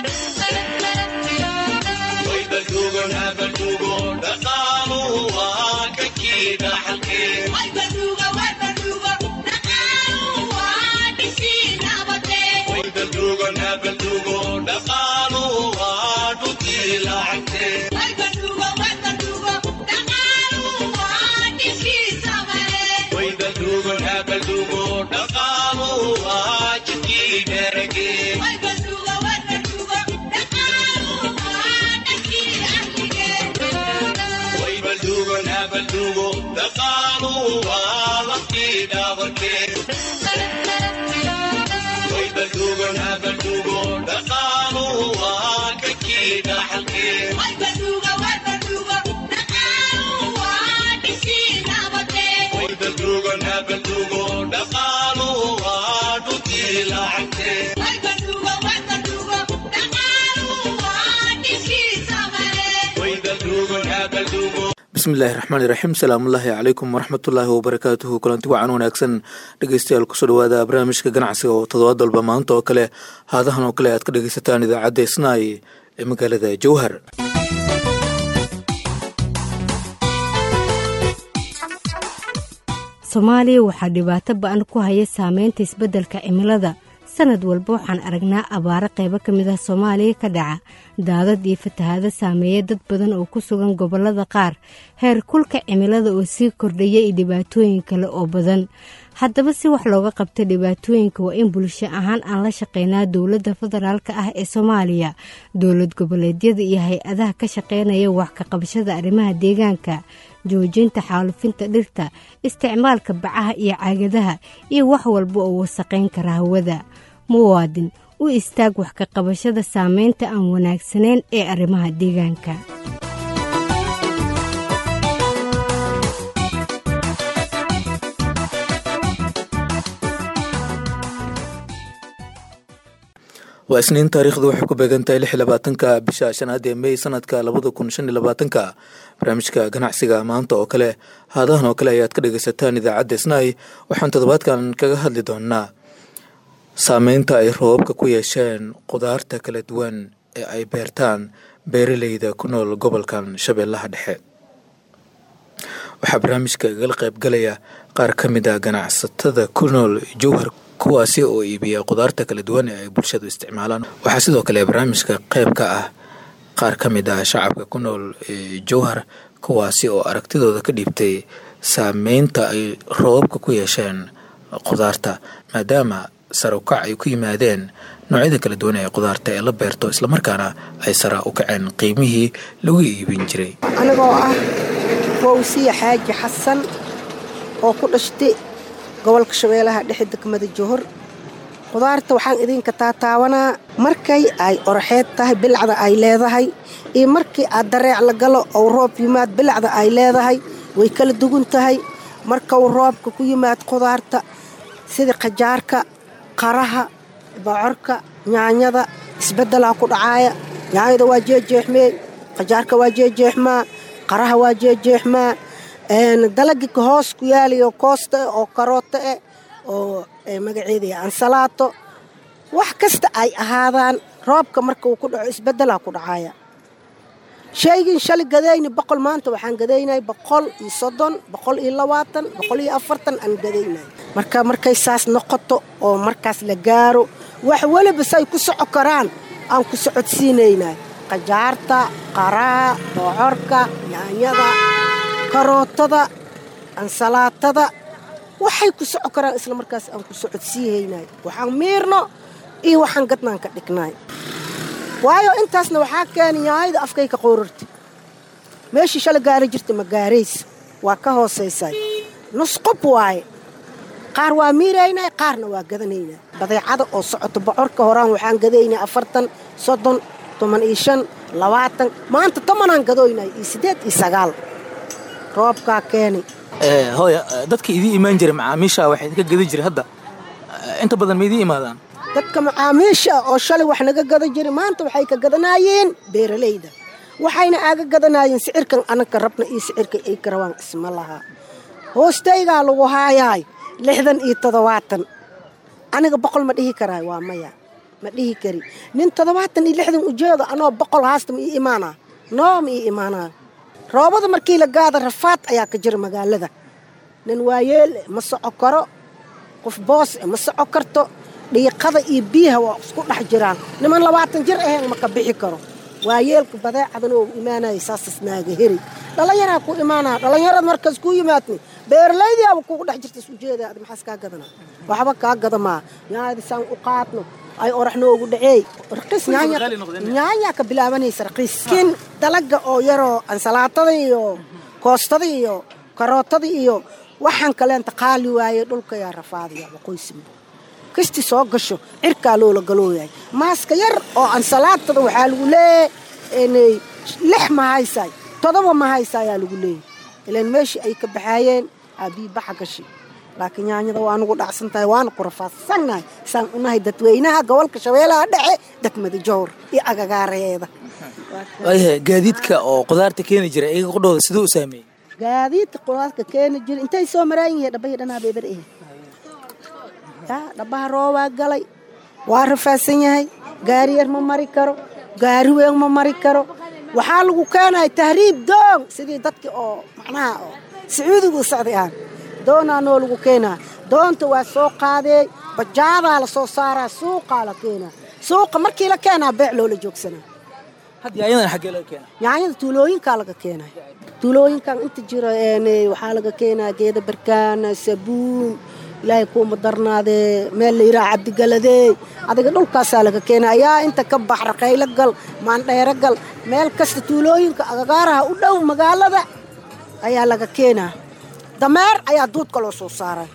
bismillahi raxmaani raxiim salaamullaahi calaykum waraxmatullaahi wabarakaatuhu kulanti wacan wanaagsan dhegeystayaal kusoo dhawaada barnaamijka ganacsiga oo toddobaad walba maanta oo kale haadahan oo kale aad ka dhegeysataan idaacadda isnaay ee magaalada jowhar soomaaliya waxaa dhibaato ba-an ku haya saameynta isbeddelka cimilada sanad walba waxaan aragnaa abaaro qaybo ka mid ah soomaaliya ka dhaca daadad iyo fatahaado saameeya dad badan oo ku sugan gobollada qaar heer kulka cimilada oo sii kordhaya iyo dhibaatooyin kale oo badan haddaba si wax looga qabta dhibaatooyinka waa in bulsho ahaan aan la shaqeynaa dowladda federaalka ah ee soomaaliya dowlad goboleedyada iyo hay-adaha ka shaqeynaya wax ka qabashada arrimaha deegaanka joojinta xaalufinta dhirta isticmaalka bacaha iyo caagadaha iyo wax walba oo wasaqayn kara hawada muwaadin u istaag wax ka qabashada saameynta aan wanaagsanayn ee arrimaha deegaanka waa isniin taariikhdu waxay ku beegantahay lix labaatanka bisha shanaad ee mey sanadka labada kun shan iyo labaatanka barnaamijka ganacsiga maanta oo kale haadahan oo kale ayaad ka dhegeysataan idaacadda isnaay waxaan toddobaadkan kaga hadli doonaa saameynta ay roobabka ku yeesheen qudaarta kala duwan ee ay beertaan beeraleyda ku nool gobolkan shabeellaha dhexe waxaa barnaamijka igala qaybgalaya qaar ka mid a ganacsatada ku nool jowhar kuwaasi oo iibiya qudaarta kala duwan ee ay bulshadu isticmaalaan waxaa sidoo kale barnaamijka qayb ka ah qaar ka mid ah shacabka ku nool jowhar kuwaasi oo aragtidooda ka dhiibtay saameynta ay roobabka ku yeesheen qudaarta maadaama sarukac ay ku yimaadeen noocyada kala duwan ee qudaarta ee la beerto islamarkaana ay sara u kaceen qiimihii lagu iibin jiray anigoo ah fawsiya xaaji xasan oo ku dhashtay gobolka shabeelaha dhexe degmada johor qudaarta waxaan idinka taataawanaa markay ay oraxeed tahay bilacda ay leedahay iyo markii aad dareec la galo ou roob yimaad bilacda ay leedahay way kala dugun tahay markau roobka ku yimaad qudaarta sida qajaarka qaraha bocorka nyaanyada isbeddelaa ku dhacaaya nyaanyada waa jeejeexmee qajaarka waa jeejeexmaa qaraha waa jeejeexmaa dalagii ka hoos ku yaalayo koosta eh oo karooto eh oo magaceedaya ansalaato wax kasta ay ahaadaan roobka marka uu ku dhaco isbeddelaa ku dhacaaya shaygin shalay gadayni boqol maanta waxaan gadaynay boqol iyo soddon boqol iyo labaatan boqol iyo afartan aan gadaynay marka markay saas noqoto oo markaas la gaaro wax weliba say ku soco karaan aan ku socodsiinaynay qajaarta qaraha boocorka yaanyada karootada ansalaatada waxay ku soco karaan isla markaas aan ku socodsiihaynay waxaan miirno iyo waxaan gadnaan ka dhignay waayo intaasna waxaa keena yaayada afkay ka qoorarta meeshii shala gaara jirta ma gaaraysa waa ka hoosaysay nusqob waaye qaar waa miiraynay qaarna waa gadanaynaa badeecada oo socoto bocorka horaan waxaan gadaynay afartan soddon toban iyo shan labaatan maanta tobanaan gadoynay iyo siddeed iyo sagaal roobkaa keenay hooya dadka idii imaan jiray macaamiisha waxay idinka gadi jiray hadda inta badan ma idii imaadaan dadka macaamiisha oo shalay wax naga gada jiray maanta waxay ka gadanaayeen beeralayda waxayna aaga gadanaayeen sicirkan anagka rabna iyo sicirka ay ka rabaan isma lahaa hoostaygaa lagu haayaay lixdan iyo toddobaatan aniga boqol ma dhihi karaay waa maya ma dhihi kari nin toddobaatan iyo lixdan ujeedo anoo boqol haasta ma ii imaanaa noo ma ii imaanaa roobada markii la gaada rafaad ayaa ka jira magaalada nin waayeel ma soco karo qof boos ma soco karto dhiiqada iyo biyaha waa isku dhex jiraan niman labaatan jir ahayn ma ka bixi karo waayeelka badeecadan oo imaanaya saasas naaga heri dhalinyaraa ku imaanaa dhallinyarada markaas ku yimaadni beerlaydiyaaba kugu dhex jirta isujeeda ad maxaas kaa gadanaa waxba kaa gadamaa yaadi saan u qaadno ay orax noogu dhaceey raqiis nyaanyaa ka bilaabanaysa raqiis kin dalaga oo yaroo ansalaatada iyo koostada iyo karootada iyo waxaan kaleenta qaali waaye dhulka yaa rafaadaya waqooysima kasti soo gasho cirkaa loola galooyahay maaska yar oo ansalaatada waxaa lagu leeyahay lix ma haysaay todoba ma haysa ayaa lagu leeyahay ilaan meeshii ay ka baxaayeen aabii baxa gashi laakiin yaanyada waa nugu dhacsan tahay waana ku rafaadsannahay saan unahay dadweynaha gobolka shabeelaha dhexe degmada jowr iyo agagaareeda waayahay gaadiidka oo qudaarta keeni jira iyaga qudhooda siduu u saameeyey gaadiidka qudaarka keeni jira intay soo maraan yihiin dhabahi dhanaa beeber eh yaa dhabaha roobaa galay waa rafaadsan yahay gaari yar ma mari karo gaari weyn ma mari karo waxaa lagu keenaya tahriib doon sidii dadkii oo macnaha oo sacuudigu socday aan doonaa noo lagu keenaa doonta waa soo qaadee bajaadaa la soo saaraa suuqaa la keenaa suuqa markii la keenaa beec loola joogsanaa hadda yaayadan xaggee laga keena yaanyada tuulooyinkaa laga keenay tuulooyinkan inta jira waxaa laga keenaa geeda barkaan sabuun ilaahay kuuma darnaadee meel la yidhaha cabdigaladey adiga dhulkaasaa laga keena ayaa inta ka bax raqaylo gal maandheero gal meel kasta tuulooyinka agagaaraha u dhow magaalada ayaa laga keenaa dameer ayaa duudka loo soo saaray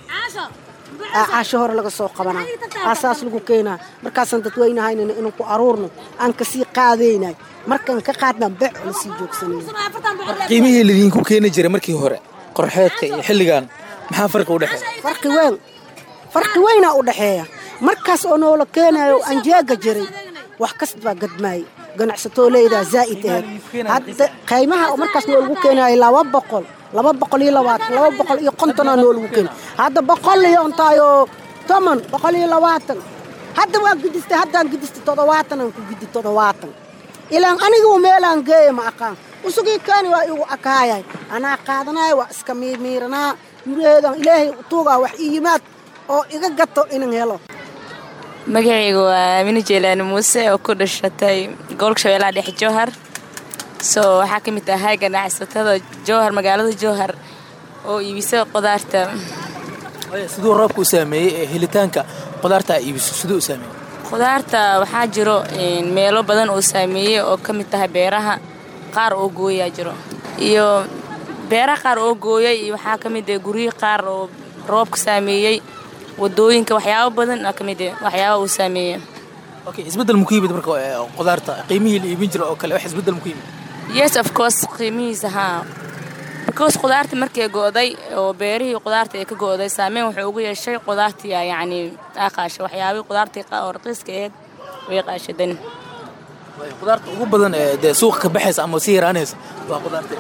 caasho hore laga soo qabanaa aasaas lagu keenaa markaasaan dadweynahaynana inaan ku aruurno aan kasii qaadaynay markaan ka qaadnaa beec la sii joogsanayna qiimihii lidinku keeni jiray markii hore qorxeedka iyo xilligan maxaa farqi u dhexeeya farqi weyn farqi weynaa u dhexeeya markaas oo noola keenayo anjeega jiray wax kasta baa gadmaayay ganacsatooleedaa zaa'id aheed hadda qaymaha markaas noo lagu keenayo laba boqol laba boqol iyo labaatan laba boqol iyo kontonaa noo lagu keenay hadda boqol iyo ontaayoo toban boqol iyo labaatan hadda waa gidistay haddaan gidistay toddobaatan aan ku gidi toddobaatan ilaan anigu meelaan geeya ma aqaan usugii keeni waa igu akaayay anaa qaadanaya waa iska miirmiiranaa guryaheedan ilaahay tuugaa wax ii yimaad oo iga gato inan helo magacayga waa amine jeelaani muuse oo ku dhashatay gobolka shabeellaha dhexe jowhar soo waxaa ka mid tahay ganacsatada jowhar magaalada jowhar oo iibisa qudaarta siduu roobka u saameeyey ee helitaanka qudaarta a iibiso siduu u saameeyey qudaarta waxaa jiro meelo badan oo saameeyey oo ka mid tahay beeraha qaar oo gooyaa jiro iyo beeraha qaar oo gooyay iyo waxaa ka mid ah guryihi qaar oo roobka saameeyey wadooyinka waxyaabo badan aa ka mid ah waxyaaba uu saameeyey okay isbeddel muku yimid marka qudaarta qiimihii la iibin jira oo kale wax isbeddel muku yimid yes of course qiimihiisa haa because qudaarta markay go'day oo beerihii qudaarta ay ka go'day saameyn wuxuu ugu yeeshay qudaartii yacni aa qaashay waxyaabihii qudaartii oo raqiiska aheyd way qaashadan qudaarta ugu badan ee dee suuqa ka baxaysa ama sii yaraanaysa waa qudaarta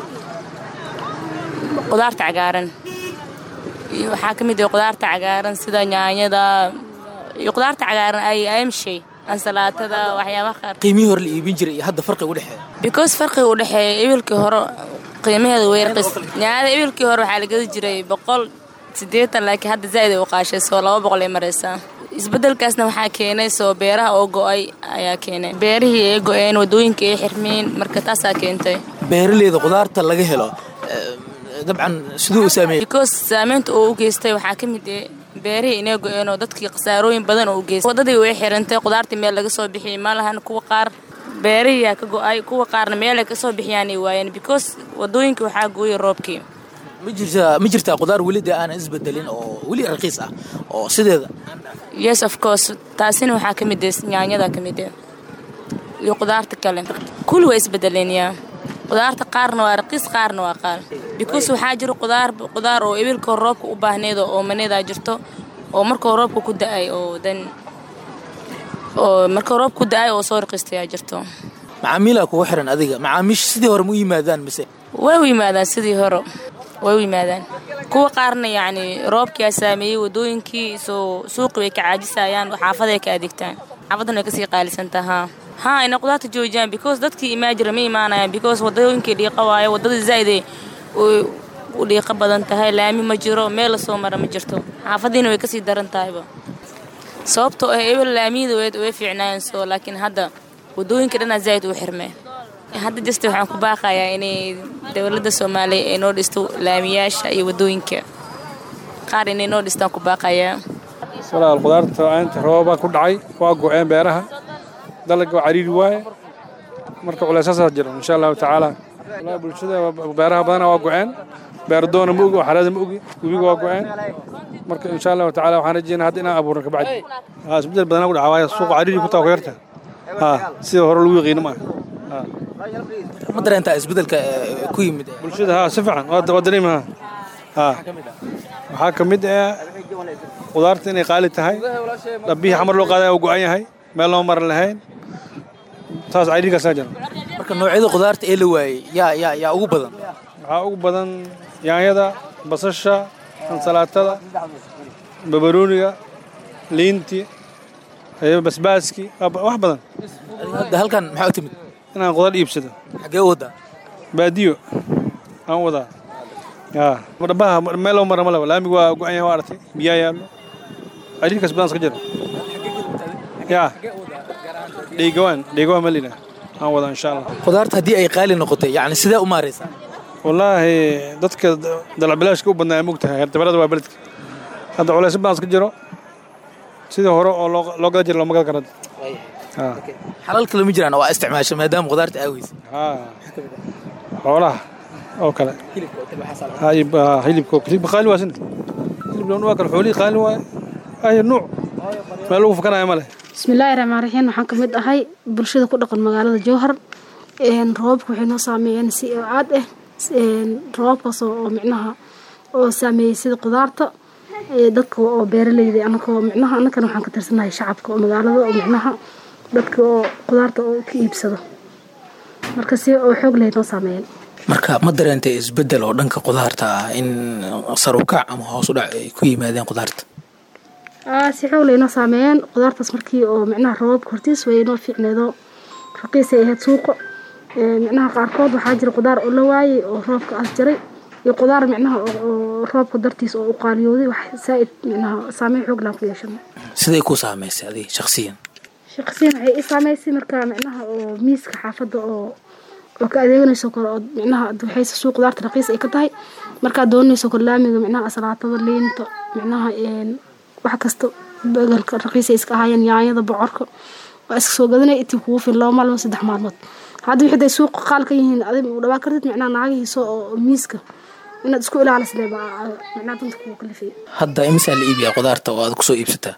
qudaarta cagaaran iyo waxaa ka mid ah qudaarta cagaaran sida yaanyada iyo qudaarta cagaaran ay amshay ansalaatada waxyaabaha qaar qiimihii hore la iibin jiray iyo hadda farqiga u dhexeeya because farqiga u dhexeeya ibilkii hore qiimaheeda way raqiis yaanyada ibilkii hore waxaa la gadi jiray boqol siddeetan laakiin hadda zaa'id ay u qaashay soo laba boqol ay maraysaa isbeddelkaasna waxaa keenay soo beeraha oo go'ay ayaa keenay beerihii ay go'een wadooyinka ay xirmeen marka taasaa keentay beeraleyda qudaarta laga helo dabcan siduu u saameeyey because saameynta oo u geystay waxaa ka mid ah beerihii inay go-een oo dadkii khasaarooyin badan oo u geystay wadadii way xirantay qudaartii meel laga soo bixiyay ma lahan kuwa qaar beerihiyaa ka go-ay kuwa qaarna meelay ka soo bixiyaan ay waayeen because wadooyinkii waxaa gooyay roobkii ma jirtaa ma jirtaa qudaar weli dee aanan isbedelin oo weli raqiis ah oo sideeda yes of course taasina waxaa ka mid ah yaanyada ka mid ah iyo qudaarta kale kulli waa isbedeleen yaa qudaarta qaarna waa raqiis qaarna waa qaal because waxaa jiro qudaar qudaar oo ibilka roobka u baahneed oo maneedaa jirto oo markuu roobka ku da-ay oo dan oo markuu roobka ku da-ay oo soo raqiistayaa jirto macaamiilaa kugu xiran adiga macaamiisha sidii hore ma u yimaadaan mise way u yimaadaan sidii hore way u yimaadaan kuwa qaarna yacni roobkiyaa saameeyey wadooyinkii soo suuqi way ka caajisayaan xaafaday ka adeegtaan xaafadan way kasii qaalisantaa haa haa inay qudaarta joojiyaan because dadkii imaajira ma imaanayaan because wadooyinkii dhiiqa waayo wadada zaa'ide u dhiiqa badan tahay laami ma jiro meel la soo mara ma jirto xaafadiina way kasii daran tahayba sababtoo ah ebel laamiyada way fiicnaayeen soo laakiin hadda wadooyinka dhanaa zaa'id uu xirmee hadda jasta waxaan ku baaqayaa inay dowladda soomaaliya ay noo dhisto laamiyaasha iyo wadooyinka qaar inay noo dhistaan ku baaqayaa walaal qudaarta inta roobaa ku dhacay waa go-een beeraha dalagga waa cariiri waaye marka culeysaasaa jiro insha allahu tacaala walahi bulshada beeraha badana waa go-een beerdoona ma ogi oo xareeda ma ogi webiga waa go-een marka insha allahu tacaala waxaan rajeynaa hadda inaan abuurno kabacdi haa isbedel badanaa ku dhaca waaye suuqa cariiri ku taa ku yarta haa sida hore lagu yaqiino ma aha ma dareentaa isbedelka ku yimid bulshada haa si fiican waa dareema haa waxaa ka mid ah qudaarta inay qaali tahay dhabbihii xamar loo qaadaya uu go-an yahay meel loo maran lahayn taas cayriirkaasaa jira marka noocyada qudaarta ee la waayey yaa yaa yaa ugu badan waxaa ugu badan yaanyada basasha ansalaatada babarooniga liinti basbaaski wax badan hadda halkan maxaa u timid inaan qudaar iibsado xaggee u wadaa baadiyo aan wadaa yaa dhabaha meel loo mara ma laba laamigu waa go-an yahay waa aragtay biyaa yaallo cayriirkaas badan iska jira yaa dhegawaan dhegawaan malina aan wadaa insha allah qudaarta haddii ay qaali noqotay yacni sidee u maaraysaa wallaahi dadka dalacbilaashka u badnaa mogtahay herdabarada waa beledka hadda culays badan iska jiro sidii hore oo loo gada jira looma gada karo xalal kale ma jiraan waa isticmaasha maadaama qudaarta aaweysa xoolaha oo kale hilibka hilibka qaali waa sin hilib loon waa kale xoolihii qaali waaye ay nuuc meel lagu fakanaya ma leh bismillaahi raxmaan raxiim waxaan ka mid ahay bulshada ku dhaqan magaalada jowhar roobabka waxay noo saameeyeen si aad ah roobabkaas oo micnaha oo saameeyey sida qudaarta dadka oo beeraleyda anakoo micnaha annakana waxaan ka tirsanahay shacabka oo magaalada oo micnaha dadka oo qudaarta oo ka iibsado marka si oo xoog leh noo saameeyeen marka ma dareentay isbedel oo dhanka qudaarta ah in sarukac ama hoos u dhac ay ku yimaadeen qudaarta si xoog leh noo saameeyeen qudaartaas markii oo micnaha roobabka hortiis way noo fiicneedoo raqiisay ahayd suuqa micnaha qaarkood waxaa jira qudaar oo la waayey oo roobka as jaray iyo qudaar micnaha oo roobka dartiis oo u qaaliyooday wax saa'id micnaha saameyn xoog laan ku yeeshanay siday ku saamaysay adiga shakhsiyan shakhsiyan waxay ii saameysay marka micnaha oo miiska xaafadda oo oo ka adeeganayso kale oo micnaha waxayse suuq qudaarta raqiis ay ka tahay markaad doonayso kale laamiga micnaha asalaatada liinta micnaha wax kasta begelka raqiis ay iska ahaayeen yaanyada bocorka waa iska soo gadanaya intii kugu fil laba maalmood saddex maalmood hadda wixii day suuqa qaal ka yihiin adig u dhawaa kartid micnaha naagahiisa oo miiska inaad isku ilaalisle baa micnaha danta kugu kalifay hadda imisaa la iibiyaa qudaarta oo aad kusoo iibsataa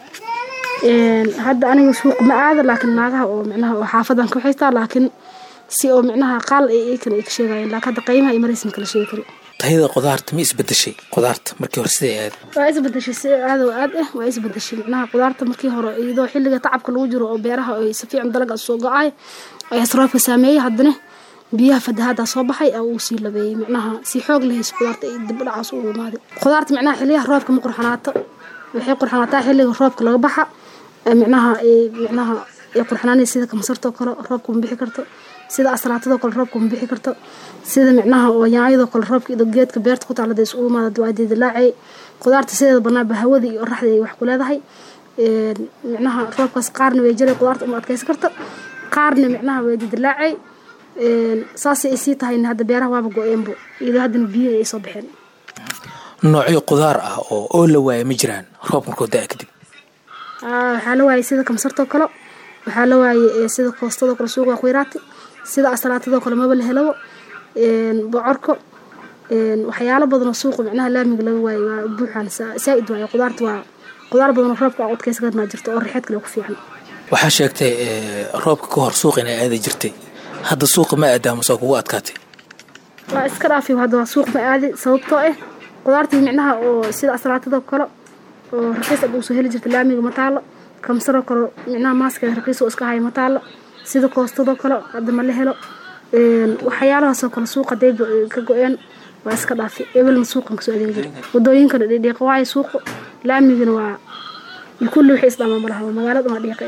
hadda aniga suuq ma aada laakiin naagaha oo micnaha oo xaafadan ka waxaystaa laakiin si oo micnaha qaal ay iyakan ay ka sheegayeen laakiin hadda qiimaha iyo maraysan kala sheegi kari tayada qudaarta ma isbedeshay qudaarta markii hore siday aad waa isbedeshay si aad oo aad ah waa isbedeshay micnaha qudaarta markii hore iyadoo xilliga tacabka lagu jiro oo beeraha ay si fiican dalaga soo go-ay ayaa roobka saameeyey haddana biyaha fatahaada soo baxay uu sii labeeyey micnaha si xoog lahayso qudaarta ay dib dhacaas ugu imaaday qudaarta micnaha xilliyaha roobka ma qurxanaato waxay qurxanaataa xilliga roobka laga baxa micnaha micnaha ay qurxanaanaysa sida kamasartoo kale roobka ma bixi karto sida asalaatadoo kale roobka ma bixi karto sida micnaha oo yaanyadoo kale roobka iyo geedka beerta ku taala isugu imaada waa didilaacay qudaarta sideeda banaanba hawada iyo oraxda ay wax ku leedahay micnaha roobkaas qaarna way jiray qudaarta uma adkaysan karta qaarna micnaha way didilaacay saasay ay sii tahayna hadda beeraha waaba go-eenbo iyadoo haddana biyo ay soo baxeen noocyo qudaar ah oo oo la waaya ma jiraan roob markoo da-a kadib waxaa la waayay sida kamsartoo kale waxaa la waayay sida koostadoo kale suuqa khuyraati sida asalaatadoo kale maba la helabo bocorko waxyaalo badanoo suuqa micnaha laamiga laga waayay waa buuxaan saa-id waayo qudaarta waa qudaar badanoo roobka aan adkaysan karnaa jirto oo rixeed kale ku fiican waxaa sheegtay roobka ka hor suuq inay aadi jirtay hadda suuqa ma aadaamaso kugu adkaatay waa iska dhaafi hadda waa suuq ma aadi sababtoo ah qudaartii micnaha oo sida asalaatadoo kale oo raqiis ab usoo heli jirta laamiga mataalo kamsaroo kale micnaha maaskeeda raqiis oo iska haya mataalo sida koostadoo kale hadda ma la helo waxyaalahaasoo kale suuqa day ka go-een waa iska dhaafi ebelna suuqan kasoo adeegi jira wadooyinkana dhiiqa waayo suuqa laamigana waa kulli waxay isdhamaan malaha magaalada waa dhiiqa ah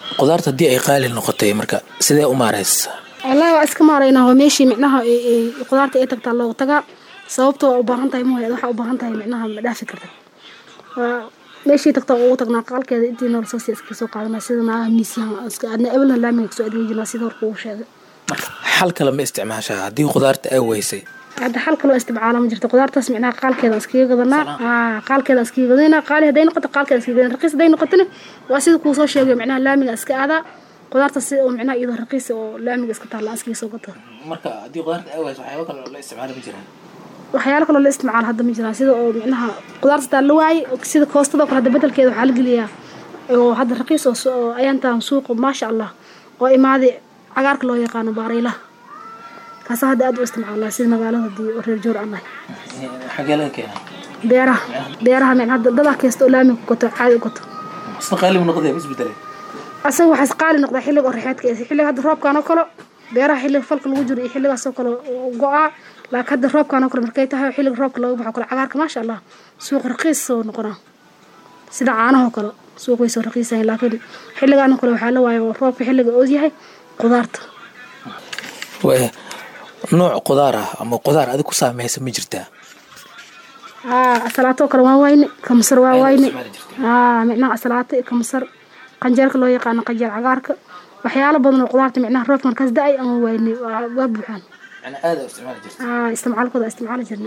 qudaarta haddii ay qaali noqotay marka sidee u maaraysa wallaahi waa iska maaraynaa waa meeshii micnaha ay- ay qudaarta ay tagtaa loogu tagaa sababtoo waa u baahan tahay mooyaad waxaa u baahan tahay micnaha ma dhaafi karta waa meeshii tagtaa ugu tagnaa qaalkeeda intii nool soo sii iska soo qaadanaa sida naagaha miisyahan iska adna ebelna laamiga kasoo adeegi jirnaa sida horka uu sheegay marka xal kale ma isticmaashaa haddii qudaarta ay weysay hadda xal kaloo isticmaala ma jirto qudaartaas micnaha qaalkeeda iskaga gadanaa aa qaalkeeda iskaga gadanaa qaali hadday noqoto qaalkeeda iskaga gadanaa raqiis hadday noqotona waa sida kuu soo sheegay micnaha laamiga iska aadaa qudaarta si oo micnaha iyadoo raqiis oo laamiga iska taalla iskaga soo gato marka haddii qudaarta ay weyso waxyaaba kale la isticmaali ma jiraan waxyaalo kaloo la isticmaalo hadda ma jiraan sida oo micnaha qudaarta taa la waayey oo sida koostada oo kale hadda bedelkeeda waxaa la geliyaa oo hadda raqiis oo su- oo ayaantaan suuqa maasha allah oo imaaday cagaarka loo yaqaano baaraylaha kaasa hadda aad u isticmaalnaa sida magaalada hadii oo reer joor aan nahay xagee laga keenaa beeraha beeraha micnaha hadda dadaa kasta oo laamiga ku gato caadi u gato isna qaali mu noqday ma isbedelay asaga waxaas qaali noqdaa xilliga oo rixeedka ee xilliga hadda roobkaan oo kale beeraha xilliga falka lagu jiro iyo xilligaas oo kale oo go-aa laakiin hadda roobkaan oo kale markay tahay oo xilliga roobka laga baxo kale cagaarka maasha allah suuq raqiis soo noqonaa sida caanahoo kale suuq way soo raqiisayan laakiin xilligaan oo kale waxaa la waaya oo roobka xilliga oo yahay qudaarta waaya nooc qudaar ah ama qudaar adig ku saameysa ma jirtaa aa asalaatoo kale waa wayne kamasar waa wayne isticmaali jirtay. aa micnaha asalaato iyo kamasar qanjeerka loo yaqaano qanjeer cagaarka waxyaalo badan oo qudaarta micnaha roobka markaas da-ay ama wayne waa waa buuxaan yani aada u isticmaali jirta aa isticmaalkooda isticmaali jirna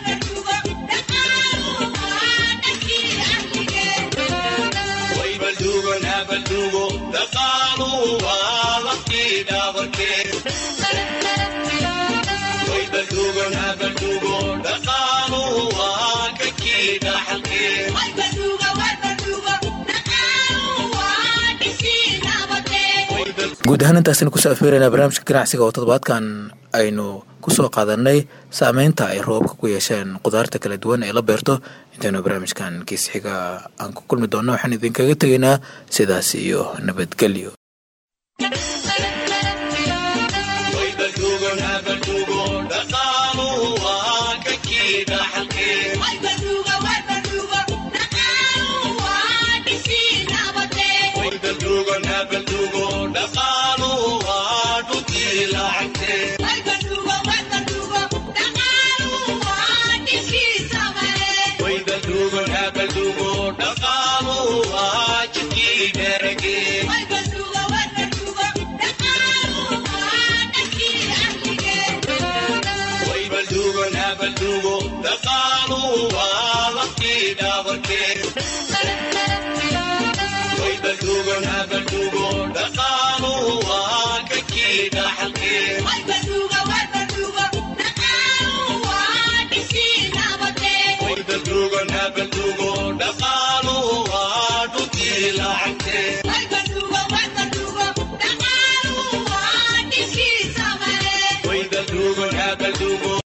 guud ahaan intaasina kusoo afeeraynaa barnaamijka ganacsiga oo toddobaadkan aynu kusoo qaadanay saameynta ay roobabka ku yeesheen qudaarta kala duwan ee la beerto intaynu barnaamijkan kiis xiga aan ku kulmi doonno waxaan idinkaga tegaynaa sidaas iyo nabadgelyo Dugo,